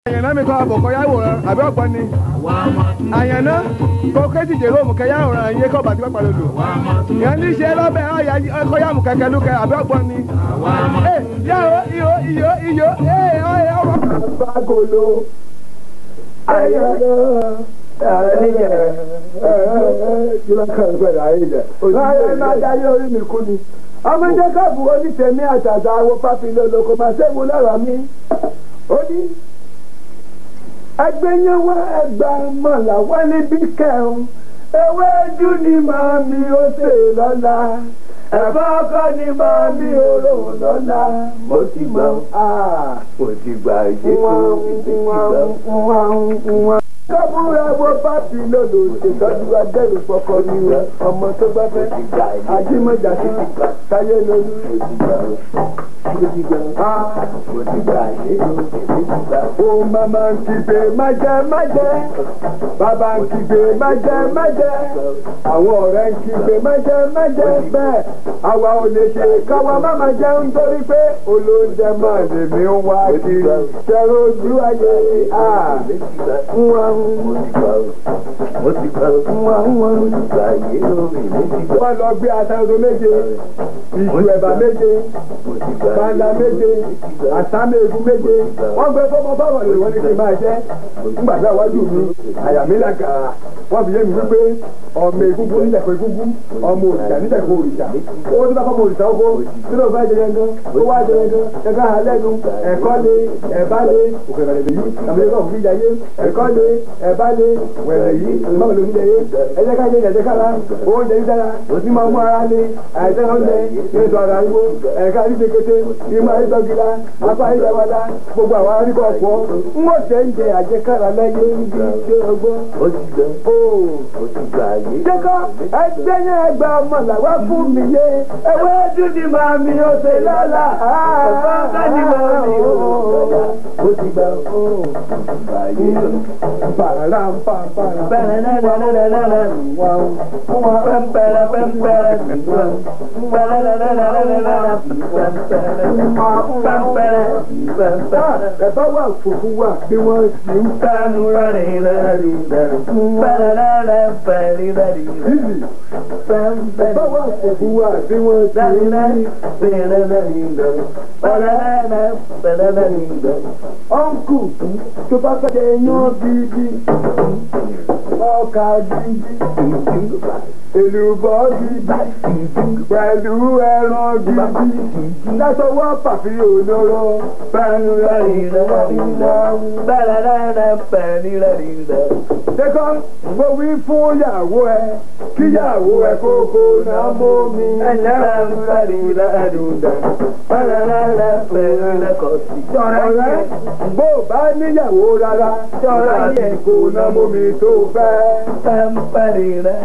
àyànná mi kọ́ àbọ̀kọ́ yá wòran àbí ọ̀gbọ́n ni àyànná kó kéjì jèrò òmùkẹ́ yá wòran yé kọ́ bàtí pẹ́pẹ́ lòdò yẹn ní ṣe lọ́bẹ̀ ọ̀yà ẹ̀kọ́ yá mùkẹ́kẹ́ lókẹ́ àbí ọ̀gbọ́n ni. ẹ yàwó iyo iyo iyo ẹ ọ̀yà ọmọ. Bagolo. Ayọ̀dọ̀. Láyé máa dáyé orí mi kú ni. Ọmọ Jẹ́kọ̀bù onítẹ̀mí àtàtà àwọ̀ pápílẹ̀ olóko máa ṣẹ́gun lọ́rọ̀ mi. Ó ní ẹgbẹ́ yẹn wá ẹgbà mọ̀lá wá níbí kẹrùn. Ewédú ni màá mi ó sè lọ́la. Ẹ̀fọ́ ọkọ ni màá mi ó rò lọ́la. Mo ti gbọ́. Mo ti gbà ṣe kó mo ti gbà kábúrò ẹwọ pàtì lòdò ṣètọ́jú adẹ́rù pọkọ ní ọmọ tó bá fẹ́ ajímọ̀jà sí táyé lórí. O mama ń kígbe májẹ májẹ, bàbá ń kígbe májẹ májẹ, àwọn ọ̀rẹ́ ń kígbe májẹ májẹ bẹ́ẹ̀. Àwa ò lè ṣe káwa má máa jẹun nítorí pé olóúnjẹ máa lè mí wá kiri. Ṣẹ̀rọ ojú ayé à wọ́n lọ gbé aṣáájú méje ìṣù ẹ̀bà méje bàndà méje àsámẹ́gun méje wọ́n gbé fọ́mọ báwọn lè wọ́n ní kí n máa jẹ́ nígbà tí àwájú mi àyà mi là gàrà wọ́n fi yé mi wípé ọmọ egungun níjẹ̀kọ̀ egungun ọmọ òrìṣà níjẹ̀kọ̀ òrìṣà owó tó bá fọ́mọ òrìṣà oko tí ló fẹ́ jẹyẹ gan ó wá jẹyẹ gan ẹ̀ka àlẹ́nu ẹ̀kọ́ lé ẹ̀bá lé òkèèrè yìí àmì ẹ̀kọ́ òfin jayé ẹ̀kọ́ lé ẹ̀bá lé wẹ̀rẹ̀ yìí báwo ló ń jẹ yé ẹ̀jẹ̀ ká jẹ ẹ̀jẹ̀ kára oúnjẹ yìí dára ní máa mú ara lé àìsàn oúnjẹ ní ètò ara igbó ẹ̀ka rí kékeré ìmọ̀ àrídọ́gìlá apá àrídọ́gbadá gbogbo àwọn arígbó ọ̀pọ̀ ń wọ́n jẹ́ ń jẹ àjẹkára lẹ́yẹ níbi tí ó gbọ́. jẹ́kọ́ ẹgbẹ́ yẹn ẹgbẹ́ ọmọ làwa fún mi yé ewé dúdú máa mi ó ṣe lọ́la ẹ̀fọ́ ní máa mi ó lọ́la ó ti gbà ó bàrà ń pa bàrà. Ẹ̀bá wà fòfú wà bí wọ́n sì ń fẹ́nu rẹ̀ rẹ̀ rẹ̀. Ẹ̀bá wà fòfú wà bí wọ́n sì ń Ọ̀nkù tó bá fẹ́ jẹ iyán gidi, ọkà gidi, èlùbọ́ gidi, pẹ̀lú ẹran gidi, lásọwọ́ pàfi olóró, pẹ̀lú Ṣékọ́ mo wí fún ìyàwó ẹ, kíyàwó ẹ kókó náà mú mi. Ọ̀rẹ́ bó bá níyàwó rárá, ṣọ́ra yẹ kó náà mú mi tó fẹ́.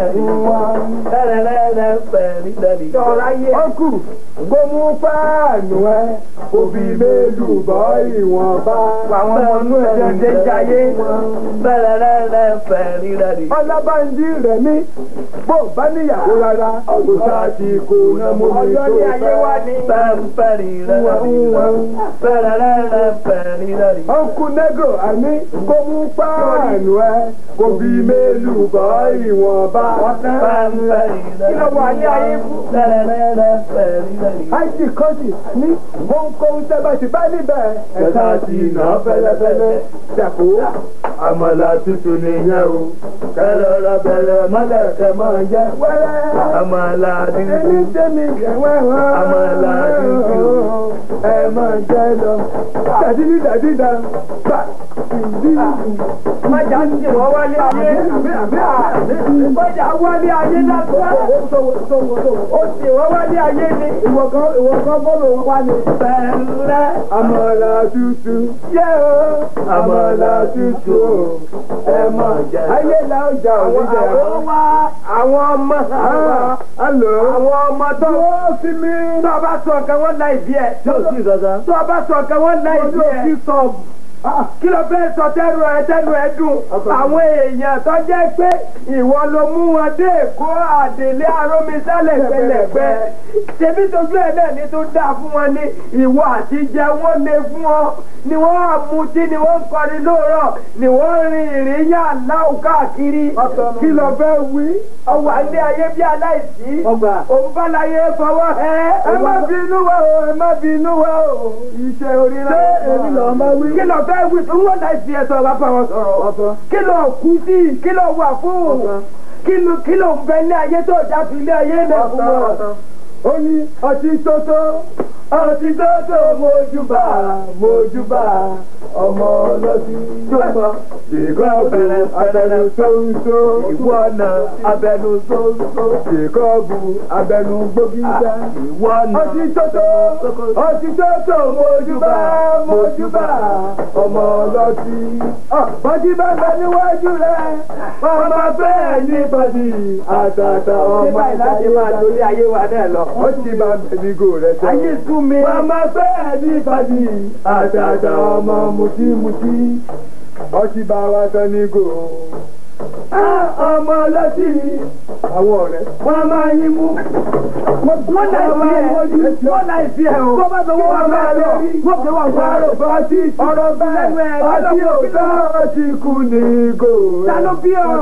Ọkù gbómú páànù ẹ, òbí mélòó bọ́ ìwọ̀nba. Àwọn ọmọ inú ẹ̀ ṣe jayé. Ọlábàndí rẹ̀ mí, bó bá níyàwó rárá, kò sáà ti kó náà mú mi tó fẹ́. Ọkù nẹ́gò àní kó mú páànù ẹ, kò bí mélòó bọ́ ìwọ̀nba. Kí ló wà ní ayé fún? Ájì kọ́sì ní ohunkóhun tẹ́ bá ti bá níbẹ̀. Ẹ̀ka ti nà fẹ́lẹ́fẹ́lẹ́ dàpọ̀. Àmàlà tuntun nìyẹn o. Kẹ́lẹ́ ra bẹ̀rẹ̀ mọ́lẹ̀ kẹ́ máa jẹ́ wẹ́rẹ́. Àmàlà dúdú. Ẹni tẹ́mi jẹ́ wẹ́wẹ́. Àmàlà dúdú. Ẹ máa jẹ́ lọ. Dàdí ní dàdí dà. Bà ìdí. Májà ń tì wọ́n wálé ayé. Májà wálé ayé lásán. Ó tì wọ́n wálé ayé ni. Ìwọ kan ìwọ kan bọ́ọ̀lù wá ní. Bẹ̀rẹ̀. Àmàlà tútù. Yé o. Àmàlà tútù o. Ẹ máa jẹ́. Ayé la ó jà Àwọn òní jẹ́. àwọn wá àwọn ọmọ Hello. àwọn ọmọ tó Wọ́n sí mi. tó o bá sọ nǹkan wọ́n láì bí ẹ̀. Tí o sí kankan. tó o bá sọ nǹkan wọ́n láì bí Ojú ẹ̀. òfin sọ kí ló fẹ́ sọ tẹ́nu ẹ tẹ́nu ẹ dùn àwọn èèyàn tó jẹ́ pé ìwọ ló mú wọn dé èkó àdèlé arómisálẹ̀ pẹlẹpẹ ṣebí tójú ẹ náà ní tó dáa fún wọn ní ìwọ àti jẹ wọn lè fún ọ ni wọn á mutí ni wọn ń kọrin lóòrọ̀ ni wọn ń rin ìrìn yá aláwọ káàkiri kí ló fẹ́ wí ọwọ́ àlẹ́ ayé bí aláìsí òun bá láyé fọwọ́ ẹ ẹ má bínú wa o ẹ má bínú wa o iṣẹ́ oríra èmi lọ́ọ́ máa wí. kí ló fẹ́ wí fún wọn láì fi ẹ̀sọ́ wa bá wọn sọ̀rọ̀ kí ló kú sí kí ló wà fún kí ló kí ló ń bẹ ní ayé tó já fi ilé ayé náà fún wọn. ó ní ọtí tótó ọtí tótó mojúbà mojúbà ọmọ ọlọ́tí jọmọ ìkọ́ abẹnú abẹnú sóńsó ìwọ náà abẹnú sóńsó ìkọ́ bu abẹnú gbógídá ìwọ náà ọtí tótó ọtí tótó mojúbà mojúbà ọmọ ọlọ́tí bọ́jí bá bẹ níwájú rẹ ọmọ bẹ́ẹ̀ ní bọ́dí àtàtà ọmọ nígbà láti máa torí ayé wa náà lọ. ó ti máa bẹ̀ ní gò rẹ tẹ́lẹ̀. ayé sú mi. Màmá bẹ́ẹ̀ ní ìbàdí àtàtà ọmọ mùtímùtí ọtí bá wa tán ní gò. Ọmọ ọlọ́tí àwọn ọ̀rẹ́ wọ́n máa yín mú. wọ́n láì fi ẹ̀ wọ́n láì fi ẹ̀ o. Tó bá sọ wọ́n máa lọ, wọ́n fi wọ́n wá rò. ọtí ọ̀rọ̀ bẹ́ẹ̀ ọtí òótọ́ ọtí kú ní gò. Ta ló bí ọ?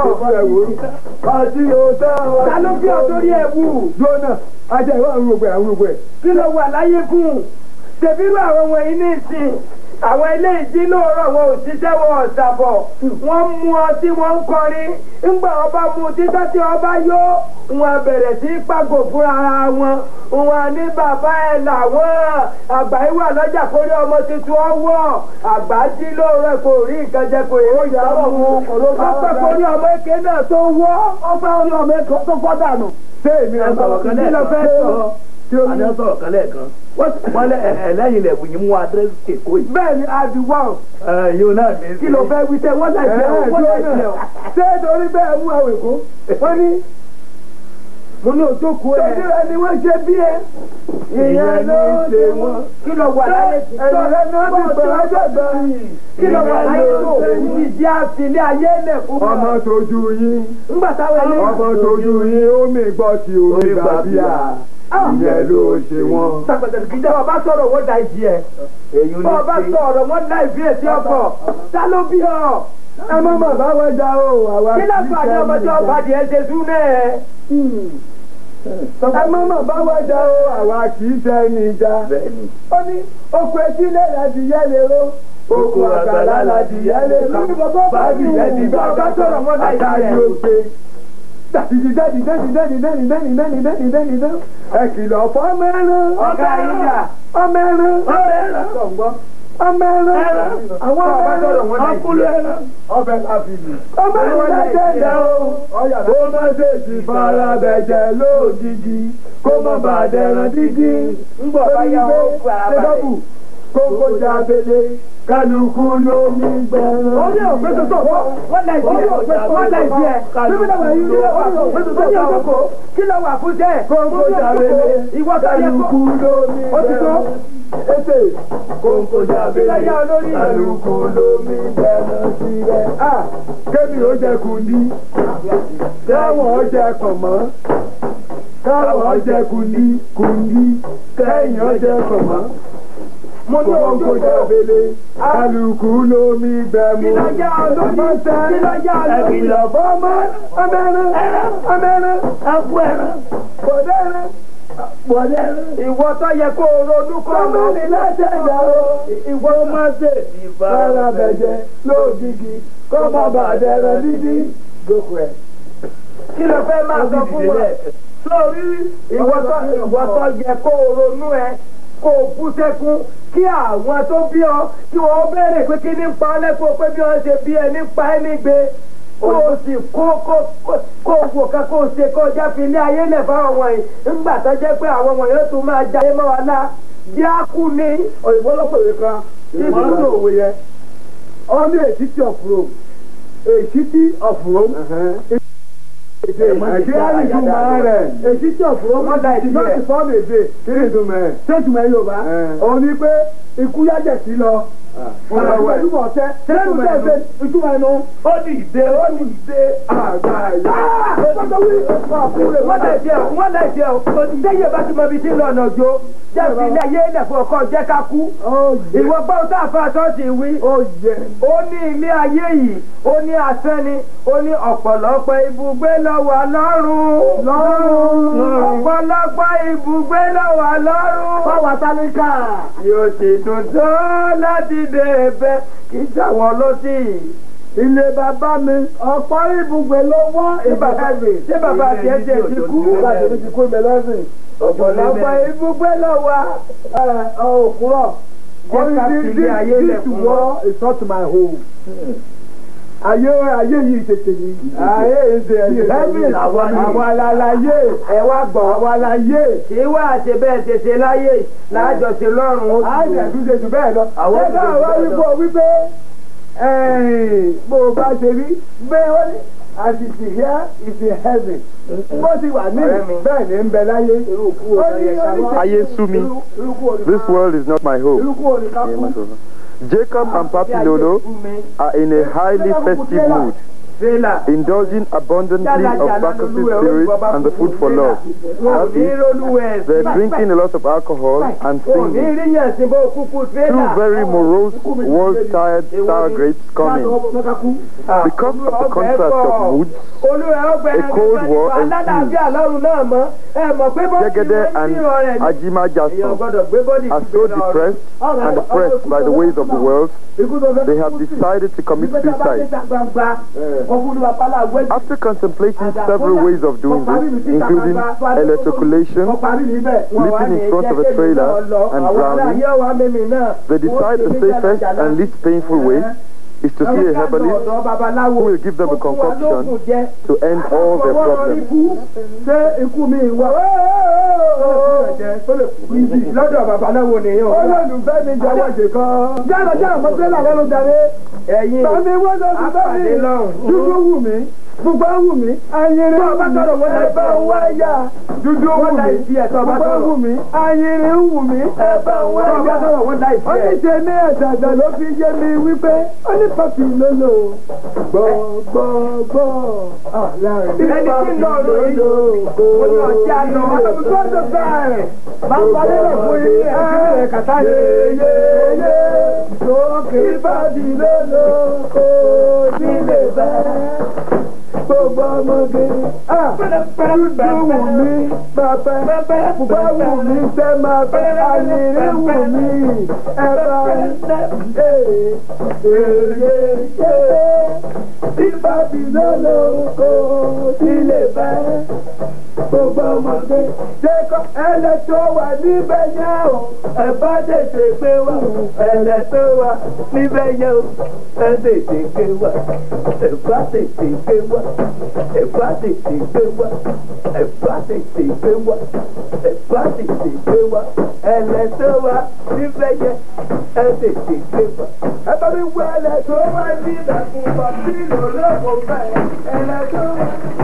Ọtí òótọ́ ọtí ta ló bí ọ torí ẹ̀ wù. Jóná, ajá ìwà àwọn gbogbo ẹ̀ àwọn gbogbo ẹ̀. kí ló wà láyé fún un ṣèbírú àwọn wọ̀nyí ní ìsìn àwọn ilé ìdí lóòrọ̀ wọn ò ṣiṣẹ́ wọn ò ṣàbọ̀ wọ́n mú ọtí wọ́n ń kọrin ńgbà ọba mu títọ́ tí ọba yó wọn bẹ̀rẹ̀ sí pàgò fúnra wọn wọn ní bàbá ẹ̀ làwọn àgbà yìí wà lọ́jà kórí ọmọ tuntun ọwọ́ àgbà jí lóòrọ̀ kò rí nǹkan jẹ kò rí nǹkan mú ọpẹ́ kórí ọmọ èké náà tó wọ́ ọpẹ́ kórí ọmọ èké tó fọ́ dànù. Ṣé èmi ẹ sọ̀rọ̀ kan kí ló fẹ́ lẹ́ẹ̀kan sọ? tí ó àní ẹ sọ̀rọ̀ kan lẹ́ẹ̀kan wọ́n lẹ ẹlẹ́yìn ilẹ̀kùn yìí mú adírẹ́sì èkó yìí. bẹ́ẹ̀ ni àdìwọ́ yóò náà ní. kí ló fẹ́ wí tẹ́ wọ́n láì fẹ́ o wọ́n láì fẹ́ o. ṣé torí bẹ́ẹ̀ mú àwọn èkó wọ́n ní mo ní òjókòó ẹ̀. torí ẹni wọ́n ṣe bí ẹ ìyẹn ló ṣe wọ́n. kí ló wà láyé tí ẹ̀rọ rẹ̀ náà ti pẹ̀ ọ́jọ́gbà kí ló wà láyé tó ìdí àfilé ayé lẹ̀ fún wa. ọmọ tójú yín ńgbà táwọn ẹni. ọmọ tójú yín omi gbọ́ ti omi gbà bíà ìyẹn ló ṣe wọ́n. sàgbẹ̀dẹ̀ kì í jẹ́ ọba sọ̀rọ̀ wọ́n da ìdí ẹ̀. èyí ní ọba ṣe sọ̀rọ̀ wọ́n da ìdí ẹ̀ sí ọkọ̀. ta ló bí ọ. ẹ má mà bá wọn jà o àwa kí lásán àti ọmọdé ọba adìẹ ṣe sún náà. ẹ má mà bá wọn jà o àwa kì í ṣe ẹni ìjà. bẹ́ẹ̀ ni. ó ní oko etílé láti yẹ lérò oko àgbàlá láti yẹ lérò báàgì yẹn ti bá ọba sọ̀rọ̀ wọ́n da ìdí àtàrí ẹ̀. òkè. dàdìdì dàdì dàdì dàdì dàdì dàdì dàdì dàdì dàdì dàdì. ẹ kìlọ̀ fún ọmọ ẹran. ọ̀gá yín dà. ọmọ ẹran. ọmọ ẹ̀rọ. ọmọ ẹran. àwọn ọmọ ọba sọ̀rọ̀ ẹran. wọ́n da ìdí ẹ̀. ọbẹ̀ láfi lù. ọmọ ẹran lẹ́jẹ̀ dẹ̀ o. kó má ṣe ti fara bẹ̀jẹ̀ lójijì kó má bàa dẹ̀ràn dídí. ńgbọ̀ bá yá wọn fara balẹ̀. kókó jábélé kálukú lómi gbẹ̀rán. orí òfin tuntun wọ́n láì sí ẹ̀ wọ́n láì sí ẹ̀ bíbí náà wà yí ní orí òfin tuntun ní ọjọ́kọ̀ kí ló wà fún jẹ́ kókó jábélé ìwọ tó yẹ kó kálukú lómi ó ti tó gbẹ̀rán. ètè kókó jábélé Kí ló yá olórí? kálukú lómi gbẹ̀rán sílẹ̀. a kémi ó jẹ kundi káwọn ó jẹ kànmọ́ káwọn ó jẹ kundi kundi kẹ́yìn ó jẹ kànmọ́ mo ní kókó ojúkọ̀ jábélé kálukú lómi gbẹ̀mú. kí ló yá olórí kí ló yá olórí Ẹ̀kìlọ̀ fọ́mọ ọmọẹran ọmọẹran ẹ̀kú ẹran bọ̀dẹ̀ẹran bọ̀dẹ̀ẹran. ìwọ tó yẹ kó o ronú kọ́ Ọmọ mi láti ẹ̀dá o. Ìwọ má ṣe fara bẹ̀jẹ̀ lóògìgì kọ́ má bàa dẹ̀rẹ̀ dídí. Gbogbo ẹ̀. kí ló fẹ́ máa sọ fún wa sórí ìwọ tó ìwọ tó yẹ kó o ronú ẹ kó o bú sẹ́kún kí àwọn tó bí ọ kí wọ́n béèrè pé kí ní pa ọ́ lẹ́kọ̀ọ́ pé bí wọ́n ṣe bí ẹ nípa ẹ nígbè kó o sì kó kó kó kó o wò ká kó o ṣe kó o já fi ilé ayé lẹ̀ fáwọn wọ̀nyí ńgbà tó jẹ́ pé àwọn wọ̀nyí ó tún máa jayé mọ́ wa lá bí a kú ni. Òyìnbó lọ́pọ̀lọpọ̀ kan ìwọ́n ń lo òwe yẹn. Ó ní èsìtì of Rome. Èsìtì of Rome. Èdè Nàìjíríà ìtumọ̀ rẹ̀. Èsìtì of Rome. Wọ́n da ìdí Ìjọ́ rẹ̀. ti fọ́ọ̀mù èdè. Kí ni ìtumọ̀ ẹ̀? Ṣé ìtumọ̀ ẹ̀ Yorùbá? Òun ni pé ikú yájẹ̀ sí lọ. ìtumọ̀ ọ̀tẹ́ tẹ́lẹ̀mú tẹ́ ṣe ìtumọ̀ ẹnu. ó dìde ó dìde àgbáyà. wọ́n lè jẹ́ o wọ́n lè jẹ́ o òtítẹ́yẹ bá ti mọ ibi tí ń lọ ọ̀nà òjò jẹ́ fi ilé ayé ilẹ̀ fún ọkọ jẹ́ ká kú. ìwọ gbọ́ tá a fa ṣọ́ọ̀ṣì wí. ó ní ilé ayé yìí ó ní asẹ́ni ó ní ọ̀pọ̀lọpọ̀ ibùgbé lọ́wọ́ lọ́rùn. ọ̀pọ̀lọpọ̀ ibùgbé lọ́wọ́ lọ́rùn. Fáwọn Tálíkà. yóò sì dùn tó láti dé ẹ̀bẹ̀ kì í ṣàwọn lọ́sí. Ilé bàbá mi, ọ̀pọ̀ ibùgbé ló wọ́n ìbàdàn. ṣé bàbá tiẹ̀ tiẹ̀ ti kú? Bàbá mi ti kú ìmẹ̀lẹ́sìn. ọ̀pọ̀lọpọ̀ ibùgbé lọ́wọ́. Òkúrọ̀. Jẹ́ ká fi ilé ayé lẹ̀ This fún war is not my home. Ayé ayé yìí tètè yìí. Ayé ìṣe Heaven àwa ni. Àwa láláyé. ẹ wá gbọ́. Àwa láyé. ṣé wá àṣẹ bẹ́ẹ̀ ṣe ṣe láyé láàjọṣe lọ́rùn ó Àìsàn tún ṣe jù bẹ́ẹ̀ lọ. Àwọn Ṣé káà wá wípé o wípé bó o bá ṣe rí bẹ́ẹ̀ ó ní as it is here is in heaven. Bó ti wà ní Ọ̀rẹ́ mi. bẹ́ẹ̀ ni ń bẹ láyé. Ó ní oníṣẹ́- Ayé sú mi. Irúkú òní- This world is not my home. Irúkú òní ká kú. Jacob and Papi Lolo are in a highly festive mood, Fẹ́là. indulging abundantly of Bacchus spirit and the food for love. Wọ́n ò ní rólúwẹ̀ They're drinking a lot of alcohol and Wọ́n ò ní singing. rí yàn sí bó kúkú Two fẹ́là. very morose, world-tired sour grapes coming. Because of the contrast of moods, Olúwa ọgbẹ́ A cold war ensued. alálàáfíà lọ́run náà mọ́. Ẹ mọ̀ pé bó ti Jegede wọ́n and ń rọ rẹ̀ ní. Ajima Èèyàn Jason gbọ́dọ̀ gbé bọ́dì are so depressed and oppressed by the ways of the world, they have decided to commit suicide. After contemplating several ways of doing this, including electroculation, sleeping in front of a trailer, and drowning, they decide the safest and least painful way is to see a herbalist who will give them a concoction to end all their problems. Ṣé ikú mi wà? lọ́dọ̀ babaláwo nìyẹn o. Olólùfẹ́ mi jẹ́wọ́ ṣe kan. Jáde jáde mọ́tẹ́lá lẹ́nu jáde. ẹ̀yin Tàbí wọ́n lọ sí bẹ́ẹ̀ apàdé mi. lọ́rùn. Dúdú wù mí. Pupa wù mí. Ayinrin Bọ́ ọ bá tọrọ wọ́n lè Ẹ̀bá fẹ́. wá yá. Dúdú wù Wọ́n mí. láì fi ẹ̀tọ́ bá Pupa tọrọ. wù mí. Ayinrin wù mí. Ẹ̀bá wá Bọ́ ọ bá yá. tọrọ wọ́n láì Ó fi ní ẹ̀. ṣe ní ẹ̀dàdà ló fi yé mi wípé ó ní pàpì lólò. Gbọ́ gbọ́ gbọ́. Ẹni tí ń lọ ọ̀rọ̀ yìí, ó ní ọjà lọ. Gbọ́dọ̀ bẹ́ẹ̀. Máa parí rẹ̀ fún yín ẹ̀ kàtá yéyéyé. Sókè ìbàdí lólò kò nílé bẹ́ẹ̀. Gbogbo ọmọge. Dúdú wù mí pẹ́pẹ́. Pupa wù mí sẹ́ máa fẹ́. Ayìnrín wù mí ẹ̀bá. Ìbàdí lólò kò nílé bẹ́ẹ̀ gbogbo ọmọdé jẹ́kọ́ ẹlẹ́ tó wà níbẹ̀ yẹn o ẹ bá tètè gbé wá ẹlẹ́ tó wà níbẹ̀ yẹn o ẹ tètè gbé wá ẹ bá tètè gbé wá ẹ bá tètè gbé wá ẹ bá tètè gbé wá ẹ bá tètè gbé wá ẹlẹ́ tó wà níbẹ̀ yẹn ẹ tètè gbé wá. ẹ bá mi wá ẹlẹ́ tó wà níbẹ̀ fún bàbí lòlóògùn bẹ́ẹ̀ ẹlẹ́ tó wà.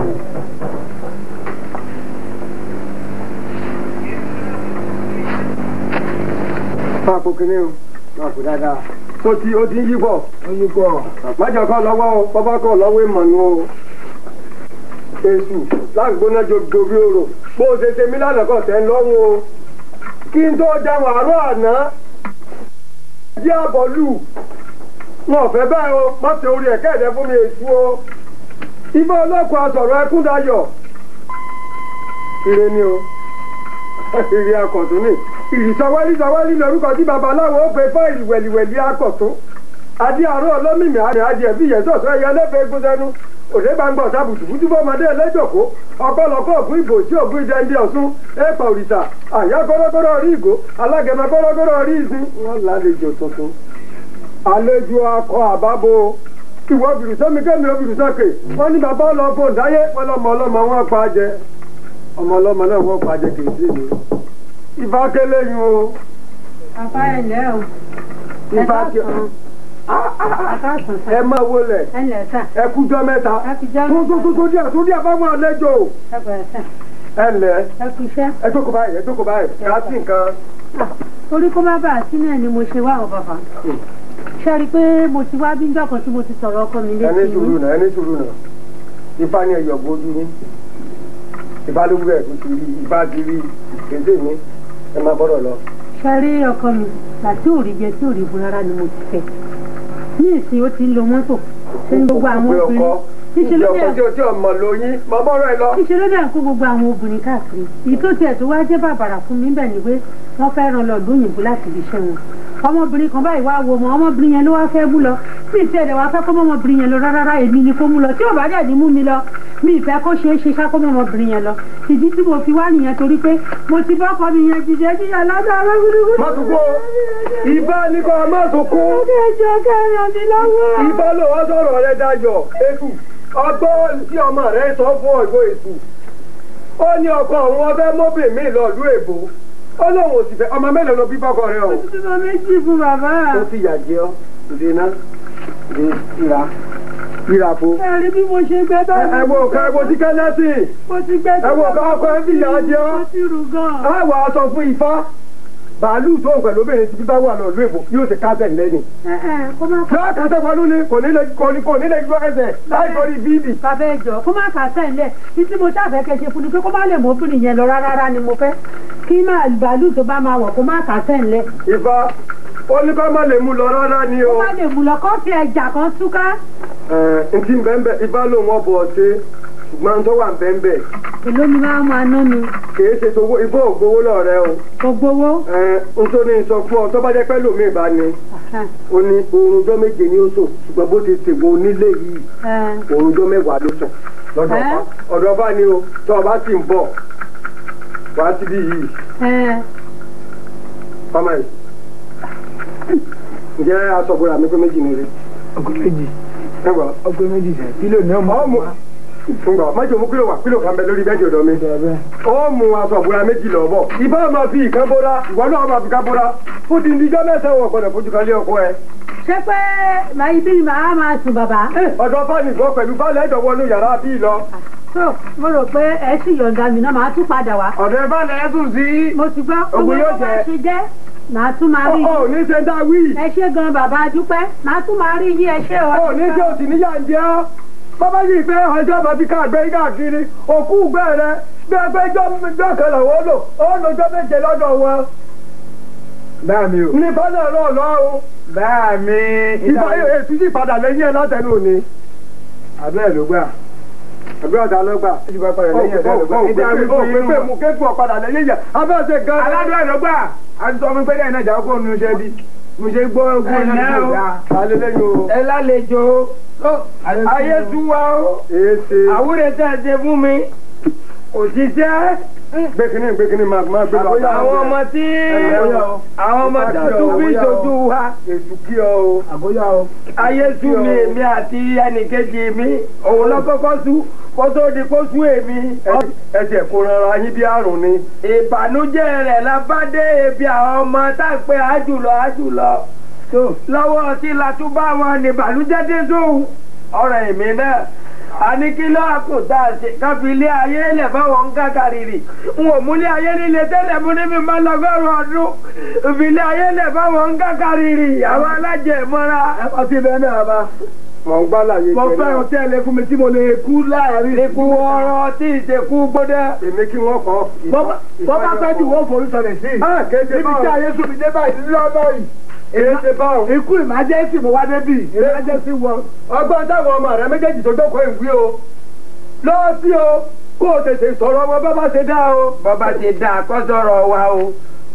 Máa kó kinní o, máa kó dáadáa. Tó ti o ti ń yí bọ̀. ó yí kọ́ Májọ kọ́ lọ́wọ́ o, bọ́bá kọ́ lọ́wọ́ ìmọ̀nù o. Èṣù lágbóná jòjò bí orò. Bó o ṣe ṣe mí lánàá kọ̀ tẹ́ ń lọ́rùn o. Kí n tó dáhùn àárọ̀ àná. Jí àbọ̀lù. Wọn ò fẹ́ bẹ́ẹ̀ o, má ṣe orí ẹ̀kẹ́ ẹ̀dẹ́ fún mi èṣù o. Ibà ọlọ́kùn asọ̀rọ̀ ẹkún dayọ̀. Ire ni o. Ire akọ̀tún ni. Ìrìsọwẹ́lì sọwẹ́lì lórúkọ tí babaláwo ó pe fún ìwẹ̀lìwẹ̀lì akọ̀tún adé àárọ̀ ọlọ́mìmì àrẹ adìẹ bí ìyẹn sọ̀tọ̀ ẹ̀yẹ lẹ́fẹ̀ẹ́ gún sẹ́nu òde gbangba ọ̀tá bùtùbùtù fọmọdé ẹlẹ́jọ̀kó ọ̀pọ̀lọpọ̀ fún ìbò tí ògùn ìdẹ́ndé ọ̀sùn ẹ̀pà òrìṣà àyà gọ́rọ́gọ́rọ́ rí ìgò alágẹmọ gọ́rọ́gọ́rọ́ rí ìsín wọn lálejò tuntun. àlejò akọ àbábo ìwọ bìrùsọ́mi kẹ́mi obìrùsọ́kè wọ́n ní bàbá ọlọ́gbọ ǹdáyé wọn lọ́mọ ọlọ́mọ wọn pa á jẹ ọmọ ọlọ́mọ náà wọ́n pa á jẹ kì í sí mi. ìfà kélé yín o Bàbá ẹ lẹ́ o. ìfà ké Àkàsùn ẹ máa wọlé ẹ lẹ̀ sà. ẹ kújọ mẹ́ta Ẹ fi jẹ́ tó tó tó tó díẹ̀ tó díẹ̀ fáwọn àlejò ẹ bẹ̀rẹ̀ sà. ẹ lẹ̀ Ẹ kú iṣẹ́. ẹ jókòó báyìí ẹ jókòó báyìí ká sí nǹkan Orí kó má bàa sí náà ni mo ṣe wá o bàbá. ṣe rí i pé mo ti wá bí njọ́ kan tí mo ti sọ̀rọ̀ ọkọ mi létí ẹni sùúrù náà ẹni sùúrù náà ifá ni ẹyọ gbójú yín ifá ló wúrẹ̀ tó ti rí ifá ti rí kéde mi ẹ máa bọ́dọ̀ lọ. ṣe rí ọkọ mi láti òrì jẹ tí òrì bu rárá ni mo ti fẹ́ ní ìsìn ó ti ń lo mọ́tò ṣe ní gbogbo àwọn Òpè obìnrin ọkọ níṣẹ́ ìjọ ló ọkọ tí dẹ̀ o tí o mọ̀ lóyún mọ bọ́rọ̀ ẹ lọ. níṣẹ́ ló dẹ̀ ń kó gbogbo àwọn obìnrin káàkiri èyí tó tiẹ̀ tó wá jẹ́ bàbàrà fún mi bẹ́ẹ̀ ni pé wọ́n fẹ́ ràn lọ lóyìnbó láti ibi iṣẹ́ wọn ọmọbìnrin kan báyìí wá wo ọmọ ọmọbìnrin yẹn ló wá fẹ́ mú lọ mi ìfẹ́ ẹ̀dẹ̀ wá fẹ́ kó ọmọbìnrin yẹn lọ rárá èmi ni kó mú lọ tí ò bá dẹ̀ ní mú mi lọ mi ìfẹ́ kó ṣeé ṣe ṣáko ọmọbìnrin yẹn lọ ìdí tí mo fi wá nìyẹn torí pé mo ti bọ́kọ mi yẹn jíjẹ jíjẹ lọ́dọ̀ ọlọ́gbùdùgbùdù. má tún kó ifá ní kó má tún kó ẹjọ́ kẹrin ọdún lọ́wọ́. ifá ló wá sọ̀rọ̀ rẹ dayọ̀ ètù ọgbọ́n tí ọmọ rẹ sọ fún ọjọ́ ètù ó ní ọkọ òun ọbẹ̀ mọ́bìnrin mi lọ ìlú èbó ó lóun ò sì fẹ́ ọmọ mélòó ló bí bọ́kọ rẹ o. Mo méjì fún bàbá. ó fi yà jẹ ọ ìdènà ìra ìra fo. Ẹ rí bí mo ṣe gbẹ bá ẹ wo ká ẹ wo tí kẹ́lẹ́sì Mo ti gbẹ ẹ wo ká ọkọ ẹ fi yà jẹ ọ. Mo ti rù gan. á wà á sọ fún ifá bàálù tó ń pẹ̀lú obìnrin tí bá wà lọ ìlú èbó yóò ṣe kásẹ̀ lẹ́yìn. Ẹ ẹ kó má kà. yóò kásẹ̀ pẹ̀lú ni kò ní lè kò ní kò ní lè gbọ́ ẹsẹ̀ láì torí bíbì. Bàbá ẹjọ́ kó má kà sẹ́ńlẹ̀. Títí mo ṣàfẹ́ kẹ́ ṣe fún ni pé kó má lè mọ obìnrin yẹn lọ rárá ni mo fẹ́. Kí máa bàálù tó bá máa wọ̀ kó má kà sẹ́ńlẹ̀. ifá ó ní kó má lè mú lọ rárá ni o. Kó má lè mú lọ kó fi ẹja kan túká. ẹ ntí bẹ́ẹ̀ ifá lòun ọ̀bọ̀ ṣe ṣùgbọ́n tó wà bẹ́ẹ̀ Èló ni máa máa ná mi? kìí ṣe tówó ifá ògbówó lọ́rẹ́ o. Kò gbowó. ẹ nítorí sọ fún ọ tó bá jẹ́ pẹ́ lómi ìbá ni ó ní oorunjọ́ méje ni ó sùn ṣùgbọ́n bó ti tègbò onílé yìí oorunjọ́ mẹ́wàá ló sùn lọ́dọ̀ ọba ọ̀dọ̀ ọba ni o tó ọba sì ń bọ̀ wá síbí yìí ọmọ yìí ǹjẹ́ aṣọ́bùrà mi pé méjì ni rí. ọgbẹ méjì ẹgbà ọgbẹ méjì sẹ kílò ní ọmọ ọmọ ǹgbà májò mú kílò wà kílò kan bẹ lórí bẹ́ẹ̀dì ọ̀dọ̀ mi. ó mú aṣọ́bùrà méjì lọ bọ̀ ìbá máa fi ìkan bóra ìwọ náà máa fi ká bóra fún ti ndíjọ́ mẹ́sàn-án wọ̀ gbọ́dọ̀ fojú kan lé ọkọ ẹ. Ṣé pé màá ibi ni màá máa sùn bàbá? ọ̀dọ̀ fáànì gbọ́ pẹ̀lú fáànì ẹ̀dọ̀ wọnú yàrá bí lọ. So mo rò pé ẹ sì yọ̀ǹda mi náà màá tún padà wá. ọ̀dọ̀ fáànì ẹ̀ sùn sí. Mo ti gbọ́ owó Ògùn yóò tó bá jẹ. ṣe jẹ́ màá tún máa rí ọ̀ yín. ní ṣe dá wí. Ẹ ṣé gan bàbá dúpẹ́ màá tún máa rí yín ẹ ṣé o. ọ̀ ní ṣe òsì níyà ń jẹ́ ọ́. bàbá yìí pé ọjọ́ bá fi ká àgbẹ̀ káàkiri òkú gbẹ́ rẹ bí ẹgbẹ́ jọ́ kan làwọn ó lò ó lọ́jọ́ méje lọ́dọ̀ wọn. báà mi o ní fọ́nà náà lọ́rùn. báà mi ìfọ̀ èsì sì padà lẹ́yìn ẹ̀ látẹnu òní. abẹ́ẹ̀ ló gbà àbí ọ̀dà lọ́gbà. ìjì bá padà lẹ́yìn ẹ̀dá ló gbà ìdí àwọn ó ìfún pé inú pé mú kéfù ọ̀padà lẹ́yìn yẹn abẹ́ ọ̀sẹ̀ gan. aládùn ẹ̀ ló gbà àti sọ fún pé lẹ́yìn náà jà kó nu iṣẹ́ bí mo ṣe gbọ́ ogún ẹ̀ náà ló gbà. alẹ́ lẹ́yìn o. ẹ lálejò ayé tú wa o èsè. àwúrẹ́ tẹ́ ẹ ṣe fún mi òṣìṣẹ́ gbẹ́kínní gbẹ́kínní máa máa gbé lọ. àwọn ọmọ tí àwọn ọmọ tí tún bí ìṣojú wa èsù kí ọ o. àbóyá o. ayé sú mi èmi àti ẹnìkejì mi òun lọ kọ́kọ́ sú kó tó di kó sú èmi. ẹsẹ̀ kó rọra yín bí àrùn ni. ìbànújẹ́ rẹ̀ la bá dé ebi àwọn ọmọ tá a pé àjùlọ àjùlọ. lọ́wọ́ tí latúbà wọn ní ìbànújẹ́ dé sóhun ọ̀rọ̀ èmi náà àní kí ló àkùtà ṣe káfí ilé ayé lẹ̀ fáwọn ń kákàrìrì n ò múlé ayé nílé tẹ́lẹ̀ mú níbi máa lọ́gọ́rùn ọdún ìfilé ayé lẹ̀ fáwọn ń kákàrìrì àwọn alájẹmọ́ra. ọtí bẹ́ẹ̀ náà bá. mọ̀ ń gbá láyé mo fẹ́ràn tẹ́lẹ̀ fún mi tí mo lè kú láàrin. ikú ọ̀rọ̀ tí ìṣekú gbọ́dọ̀. èmi kí wọ́n kọ́. bọ́ bá fẹ́ jù wọ́n forí sọlẹ̀ sí i. Ah, kéde níbi báwọn. tí ayé sùn mi dé báyìí lọ́dọ̀ yìí. èsè báwọn. ikú ìmájẹ́sì mo wá débì ìmájẹ́sì wọ. ọgbọ́n táwọn ọmọ rẹ méjèèjì tó jókòó ìwé o. lọ́wọ́ sí o kó o tètè sọ̀rọ̀ wọn bá bá ṣe dá o. bọ́bá ti dá kọ́ sọ̀rọ̀ wa o.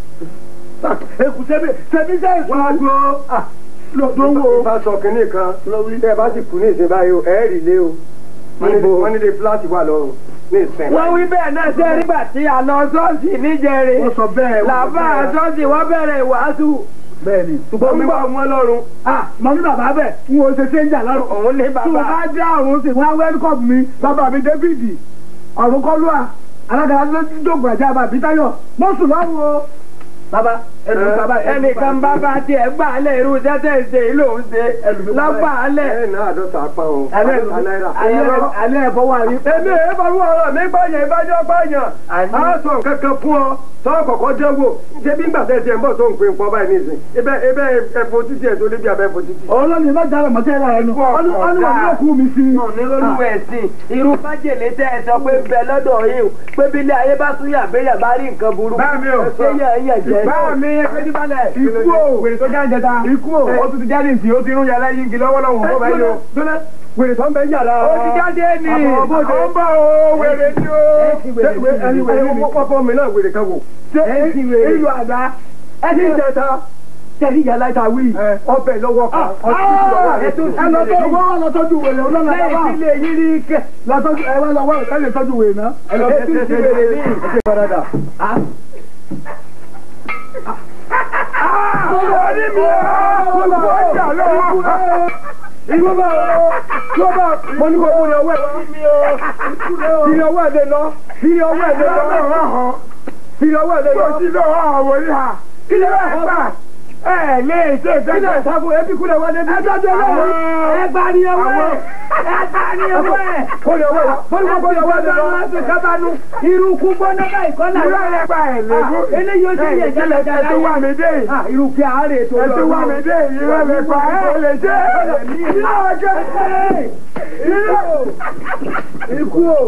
èkú sẹ́mi sẹ́mi sẹ́mi. wọ́n á gbọ́. lọ́dọ̀ wo. bá sọ kínní kan tẹ́ ẹ bá sì kú ní ìsìn báyìí o ẹ̀ẹ́rì lé o. Níbo? wọ́n nílé fúláàtì wà lọ́rùn ní ìsìn. wọ́n wí bẹ́ẹ̀ náà ṣe nígbà tí a lọ ṣọ́ọ̀ṣì níjẹrin. Wọ́n sọ bẹ́ẹ̀, wọ́n sọ làbá bẹ́ẹ̀. ṣọ́ọ̀ṣì wọ́n bẹ̀rẹ̀ ìwàásù. bẹ́ẹ̀ni. ṣùgbọ́n ń bọ̀ wọn lọ́rùn. ah mọ ní bàbá bẹ̀ n ò ṣe ṣéńjà lọ́rùn. òun ní tí wọ́n bàbá. bá dé àrùn sí wọ́n á wẹ́lkọ̀mù mi bàbá mi dávidi ọ̀run kọ́lúà alága lójókòó àti àbá àbítáyọ̀ mọ́sùn lọ́rùn o. bàbá ẹnu sábà ẹnìkan bá bá tiẹ̀ gbà á lẹ̀ irú tẹ́tẹ́ ṣe yìí ló ń ṣe lọ́gbà á lẹ̀. ẹ náà àádọ́ta pa o alẹ́ àádọ́ta náírà. alẹ́ ẹ̀fọ́ wà ní. èmi èyí bá wọ́n ọ̀rọ̀ mi gbọ́yàn ìbájọ́ gbọ́yàn á sọ nǹkan kan fún ọ tọ́ kọ̀kọ́ jẹ́ wò ṣé bí ngbà tẹ̀sí ẹ̀ ń bọ̀ tó ń pè ń pọ̀ báyìí nísìn ibẹ̀ ibẹ̀ ẹ̀fọ́ títí ẹ̀ tó débi abẹ́ ẹ̀fọ́ títí. ọlọ́ni má dára mọ́tẹ́ ra ẹnu ọlọ́ni wà ní òkú mi sí. onírúurú ẹ̀sìn irú májèlé tẹ́ ẹ sọ pé ń bẹ lọ́dọ̀ yìí pé bílẹ̀ ayé bá tún yà béèyàn bá rí nǹkan burúkú Bá mi o. ṣé yàn yàn jẹ́ báwo mi ẹgbẹ́ balẹ̀ ikú o wèrè tó jáde ta ikú o ó tún ti jáde ntì ó ti rún yàrá yín kí lọ́wọ́lọ́wọ́ ó bá yín o. wèrè tó ń bẹ yàrá. ó ti jáde ní àwọn bá o wèrè ni o. ẹni wèrè ni wọ́pọ̀ mi náà wèrè kan wò. ìlú àgbà ẹni jẹta tẹ̀lé yàrá ìta wí ọbẹ̀ lọ́wọ́ kan ọtí lọ́wọ́ ẹ lọ tó wọ́n lọ tọ́jú wèrè ọlọ́nà lẹ́yìn yàrá tí lè yí rí kẹ́. lọ́tọ́jú ẹ wá lọ wọ́n ẹ lè tọ́jú wèrè náà. ẹ lọ Ẹ ti ti wèrè ní. ẹ ti padà. orí mi ò gbogbo ọjà lọ́wọ́. Ìwọ bá tó bá mo ní kó mú ní ọwọ́ ẹ̀ wá. Fi ní ọwọ́ ẹ̀ lé lọ. Fi ní ọwọ́ ẹ̀ lé lọ. Fi ní ọwọ́ ẹ̀ lé lọ. Kò sí lọ́wọ́ àwọn yìí hà. Kí lè wá ẹ̀ bá? Ẹ lè ṣe ìfẹ́. Kí lè sáfù ẹbí kúlẹ̀ wá débi. Ẹ tọ́jú ọwọ́ ẹ̀. Ẹ gbá ní ọwọ́ ẹ̀. Ẹ gbá ní ọwọ́ ẹ̀. Kó ní ọwọ́ ẹ̀ wá. Mo ní kó kó ní ọwọ́ ẹ̀ lé lọ. irú kú gbọ́dọ̀ báyìí kọ́ náà. Ìrọ̀ ẹ̀ gbà ẹ̀ lé. eléyìí ó ti yẹ jẹ́lẹ̀ Ẹ ti wá mi dé yìí. irú kí àárẹ̀ tó ẹ ti wá mi dé ìrọ̀ lè pa ẹ lè ṣe ìrọ̀ ọjọ́ ìrọ̀ ikú o.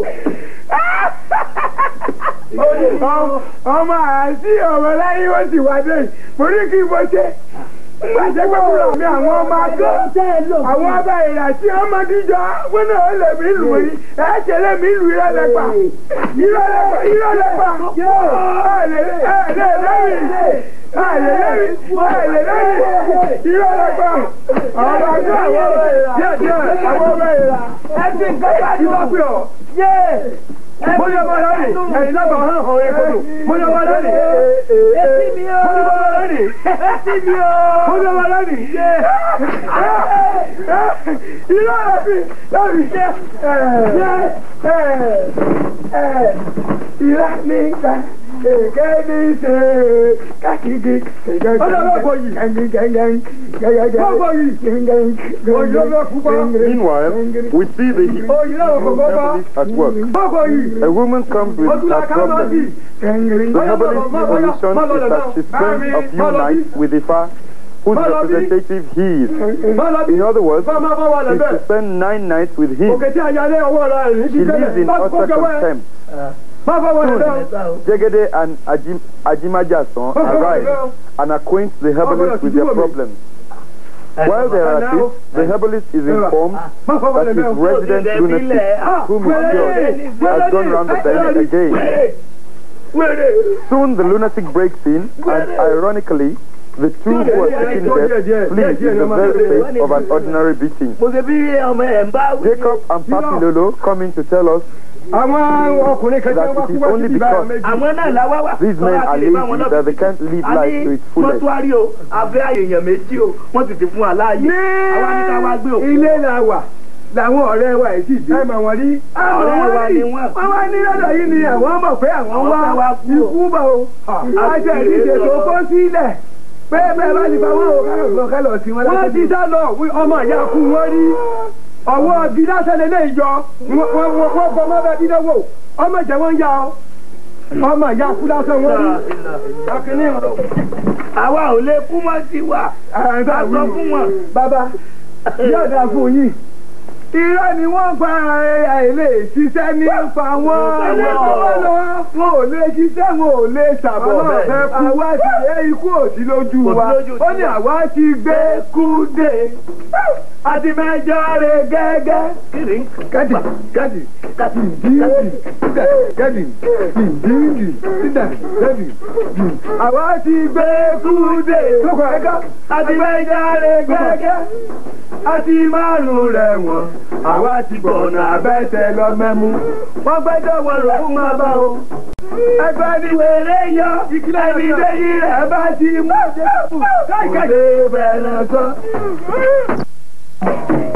ọmọ àti ọmọ láyé wọ́n ti wá dé mo ní kí n bọ́ ṣe nígbà tí pé kúrò mi àwọn ọmọ akọ́ àwọn ọba ìrà tí wọ́n máa díjọ wọn náà lè mí lù mí ẹ ṣe lè mí lù irọ́ lẹ́pà irọ́ lẹ́pà irọ́ lẹ́pà ẹ lè ẹ lè lẹ́yìn ẹ lè lẹ́yìn ẹ lè lẹ́yìn irọ́ lẹ́pà ọmọ akọ́ àwọn ọba ìrà díẹ̀ díẹ̀ àwọn ọba ìrà ẹ ti ń kọ́ bá ti wá pè ọ́ bóyá ọmọ lónìí ẹ̀yin náà bá hàn hàn ẹ̀kọ́dù bóyá ọmọ lónìí etí mi o bóyá ọmọ lónìí etí mi o. bóyá ọmọ lónìí irọ́ ẹ̀fí lórí ìrà ní ìgbà èké ní ṣe kákìkì ọlọ́wọ́ yìí gbogbo yìí òyìnbó púpọ̀ Meanwhile, we see the òyìnbó púpọ̀ herbalist at work. gbogbo yìí. A woman comes with Ojú la her ká lọ problem. sí. The herbalist's solution is that she spends a few nights with Ifa, whose representative he is. In other words, Bá máa bá wà is lẹ́bẹ̀. to spend nine nights with him. Òkè tí a yálé ọwọ́ rẹ̀ rìn She lives in utter contempt. Má bá wà lẹ́bẹ̀. Jegede and Ajim, Ajimajason arrive and acquaint the herbalist with their problems. While they are at it, the herbalist is informed Má bá wà that his lẹ́bẹ̀. resident lunatic, whom he cured, has gone round the bend again. Soon the lunatic breaks in, and ironically, the two who are seeking death flee in the very face of an ordinary beating. mo ṣe bí ọmọ ẹ̀ ń bá wí. Jacob and Papi Lolo come in to tell us Àwọn ọkùnrin kan tí That wọ́n wá it kú is wá only síbi báyọ̀ because méjì. àwọn náà láwá wà. these men are lazy, that they can't live life to its fullest. mọ́túárì o abẹ́ àyèyàn méjì o wọ́n ti ti fún wa láàyè. àwa ní ká wá gbé òkú. ilé la wà làwọn ọ̀rẹ́ wa yìí sì dé. ẹ mọ̀ wọ́n rí. Ọ̀rẹ́ wa ni wọ́n. wọ́n wá ní lọ́dọ̀ yìí ni àwọn mọ̀ pé àwọn Àwọn fẹ́ wá wá kú o. ikú bọ̀ o. àti ẹ̀rí ìṣètò kó sílẹ̀ pé bẹ́ẹ̀ bá ti bá wọn o kálọ̀ lọ kálọ̀ sí wọn. wọ́n ti sá lọ wí ọmọ ìyá kú wọ́n rí ọwọ́ gíláṣẹ́ lélẹ́ ìjọ wọ́n wọ́n bọ́ mọ́ bẹ́ẹ̀ dídá wò ọmọ ìjẹ́ wọn yá ọ ọmọ ìyá kú lásán wọ́n rí. ọkùnrin àwa ò lè kú mọ́ sí wa. ẹ̀ ká sọ fún wọn. bàbá yóò dáa fún yín irọ́ ni wọ́n pa àìlè ṣiṣẹ́ nípa wọn wọn ò lè ṣiṣẹ́ wọn ò lè ṣàbọ̀ àwa ti yẹ ikú òsì lójú wa ó ní àwa ti gbé kúdé àti mẹ́jọ rẹ̀ gẹ́gẹ́. gadi gadi gadi dídì gadi dídì dídà gadi àwa ti gbé kúdé àti mẹ́jọ rẹ̀ gẹ́gẹ́ àti márùn rẹ̀ wọ̀n àwa ti gbọ̀nà abẹ́sẹ̀ lọ mẹ́mú. wọ́n gbẹ́jọ́ wọn ló fún máa bá o. ẹgbẹ́ ni wèrè yọ ẹni lẹ́yìn rẹ̀ bá ti mú jésù káìkiri bẹ̀rẹ̀ sọ.